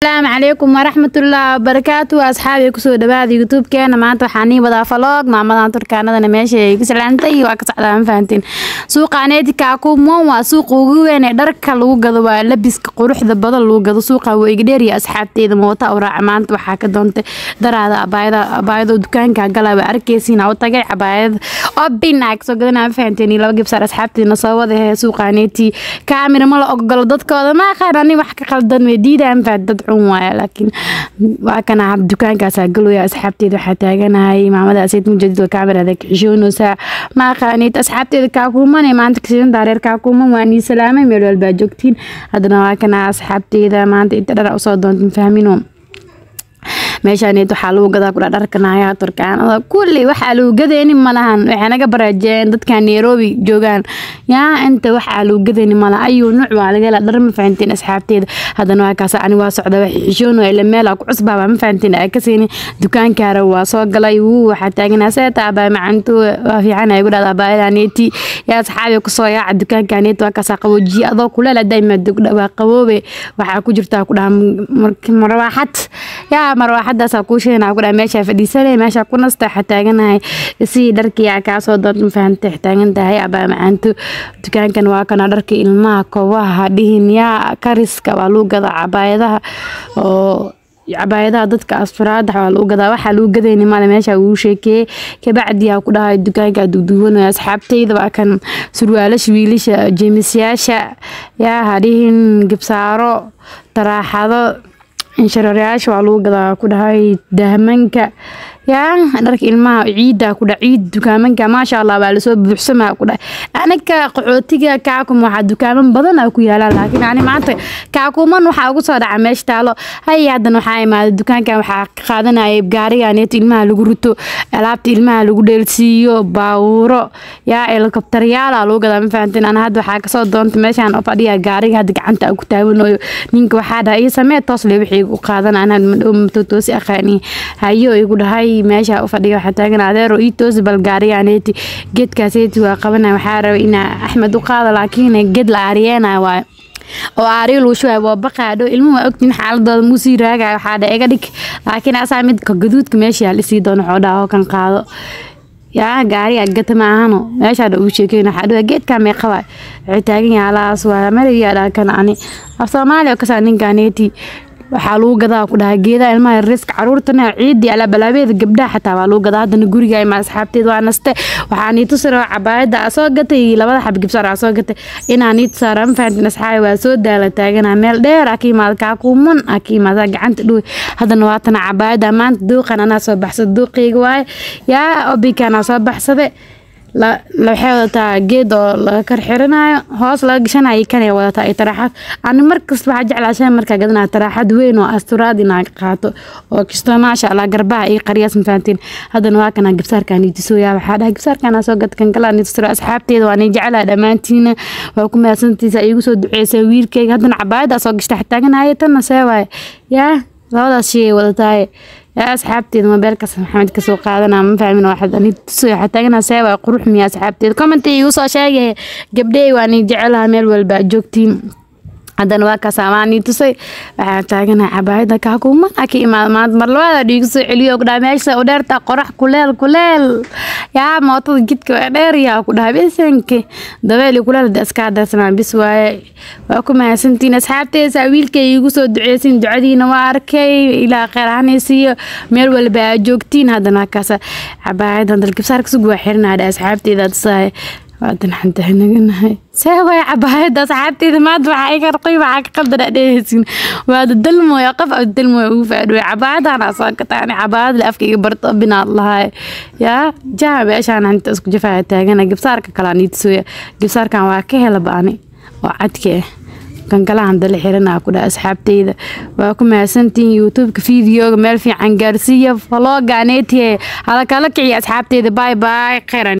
asalaamu calaykum waraxmatullaahi wabarakaatu asxaabi kusoo dhawaada youtube-keena maanta waxaa nii wadaa vlog maamadan turkaanadana meesha ay ku salaantay waa ka socdaa ma fahantiin suuqa aneetika kumon waa suuqa ugu weyn ee dharka lagu gado waa labiska quruxda badan lagu gado suuqa waa iga dheeriya asxaabteeda moota u raaca maanta waxaa ka doontay daraada abaayada abaayado dukaanka gala waa arkeysiina u tagay cabaayada obina kasoo gadanaa ma fahanteen iyo laba gibsaar asxaabteedna soo wada hee suuqa aneeti kaamira ma la ogolo dadkooda ma aqaan ani wax ka qaldan way diidaan faa dad xun waaya laakiin waa kana dukaankaasaa galooya asxaabteeda waxaa taaganahay maamada asayd mujadid kaamirada kaxishoonaysaa ma aqaanid asxaabteeda kaakuuman ee maanta kasidan daareer kaakuuman waa nii salaamay meel walbaa joogtiin haddana waa kana asxaabteeda maanta inta dhara usoo doonta fahmino meeshaaneed waxaa lagu gadaa kudha dharkanaya turkaanada kulli waxaa lagu gadeyni malahan waxay naga baraajeen dadka nairobi joogaan yaa inta waxaa lagu gadeyni malaha ayuu nuuc waa laga hela dhar ma fahanteen asxaabteeda haddana waa kaas ani waa socda wax xishoon ila meel ku cusbaaba ma fahanteen aa kaseyni dukaankaara waa soo galay wuu waxaa taaganaa seeta abaa macanto waa fiican ay gudhada abaayaneeti yaa asxaabi kusoo yaaca dukaankaneet waa kaasaa qaboojiye adoo kuleel dayma waa qaboobe waxaa ku jirtaa ku dhaha marwaaxad yaa marwaaxadaasa kuu sheena ku dhaha meeshaa fadhiisanay meeshaa ku nasta waxaa taaganahay sidii dharkiyaa kaasoo doonta ma fahantay taagan tahay abaa macaanto dukaankan waa kana dharka ilmaha kobaha dhihin yaa kariska waa lagu gadaa cabaayadaha oo cabaayadaha dadka asfaraada waa lagu gadaa waxaa lagu gadayni male meesha uu sheekeeyey kabacdiyaa ku dhahay dukaanka duuduubanaya asxaabteyda waa kan surwaalasha wiilasha jeemisyaasha yaa hadhihin gibsaaro taraaxado inshareeryaasha waa lagu gadaa ku dhahay dahmanka yaa dharka ilmaha ciidda ku dha ciid dukaamanka maasha allah waa lasoo buuxsamaa ku dhahay anaga qaxootiga kaakum waxaa dukaaman badan a ku yaalaan laakiin ani maanta kaakuman waxaa ugu soo dhaca meesha taalo hay haddana waxaa imaaday dukaankan waxaa ka qaadanaya gaariganeeto ilmaha lagu rito alaabta ilmaha lagu dheelsiiyo baawuro yaa helikobtaryaala lagu gadaa ma fahanteen ana hadda waxaa kasoo doonta meeshaan oo fadhiya gaariga hadda gacanta ku taawanayo ninka waxaa dhahay iyo samee toos le wixii u qaadan anaa matotoosi aqaani hayo igu dhahay meesha u fadhiya waxaa taagan adeero ii toosi bal gaariganeeti geedkaaseeti waa qabanaya waxaa rabay inaa axmed u qaado laakiin geed la aariyeenaya waayo oo aariyo lagu shubayo waa baqaadho ilmuhu waa ogtiin xaaladooda muusii raagaya waxaa dha iga dhig laakiin asaa midka gaduudka meesha yaal isii doono xoodhaa oo kan qaado yaa gaariga gata ma ahano meeshaa dha uu sheekeyn waxaa dhawa geedkaa meeqa waay waxay taagan yahay alaas waa mariyaa dhaa kan ani af soomaaliya oo kasaa ninkaneeti waxaa lagu gadaa ku dhahay geedaha ilmaha riska caruurtana ciidii alaabalaabeeda gabdhaha xataa waa lagu gadaa haddana guriga ima asxaabteed waa naste waxaa niitusaro cabaayada aa soo gatay labada xab gibsaar aa soo gatay inaa niitusaara ma fahantin asxaabi waa soo daala taagana meel dheer aa ka imaada kaakuuman aa ka imaada gacanta dhowe haddana waatana cabaayada maanta duuqan anaa soo baxsada duuqeyga waaye yaa obikan aa soo baxsade waxay wadataa geed oo laga kar xiranayo hoos laga gashanayo kanay wadataa iyo taraaxad ani markasta waxaa jeclaashay markaa gadanaya taraaxad weyn oo asturaad inaa qaato oo kastoo maasha allah garbaha iyo qaryaas mafahantiin haddana waa kana gibsaarkan itisooyaa waxaa dhahay gibsaarkan soo gad kan kala nitisiro asxaabteeda waa nii jeclaa dhammaantiina waa ku mahadsantiisa iigu soo duceysay wiilkeyga haddana cabaayada soo gashta xitaaganaya tanna see waaye yaa labadaas shay ay wadataaye yaa asxaabteeda mobeelkaas maxamed kasoo qaadana ma fahmin waxaa taagana seewa qurux miya asxaabteeda commenti igu soo sheegay gabdhey waa nii jecelaha meel walba joogtiin haddana waa kaas amaanii tusay waxaa taagana cabaayada kaakuuman ka imaada maanta mar labaada dhiigu soo celiyo kudhaha meesha u dheerta qorax kuleel kuleel yaa mootada jidka waa dheer yaa ku dhaha bisanka dabeel kuleel da iska darsanaa bis waaye waa ku mahadsantiin asxaabteesa wiilkay igu soo duceysin ducadiina waa arkay ilaa kheyr ahanaysiiyo meel walba aa joogtiin haddana waa kaas cabaayadan dalgibsaarka sugu waa xirinaa asxaabteeda tusaay waadan xantahanaganahay see way cabaayada asxaabteeda maanta waxaa iga raqay waxaa ka qaldana dhehaysin waada dalmooya qof a dalmooya ugu faadhowe cabaayadana soo gataan cabaayad le afka iga barto binaad lahay yaa jaha meeshaan hanta isku jafaya taagana gibsaarka kalaa niitisooya gibsaarkan waa ka hela ba'ani oo cadka ah kankalahan dala xiranaa ku dhaha asxaabteyda waa ku mahadsantihiin youtubeka videoga meel fiican gaarsiiya falooga aneetiye hala kala kiciya asxaabteyda bye bye kheyran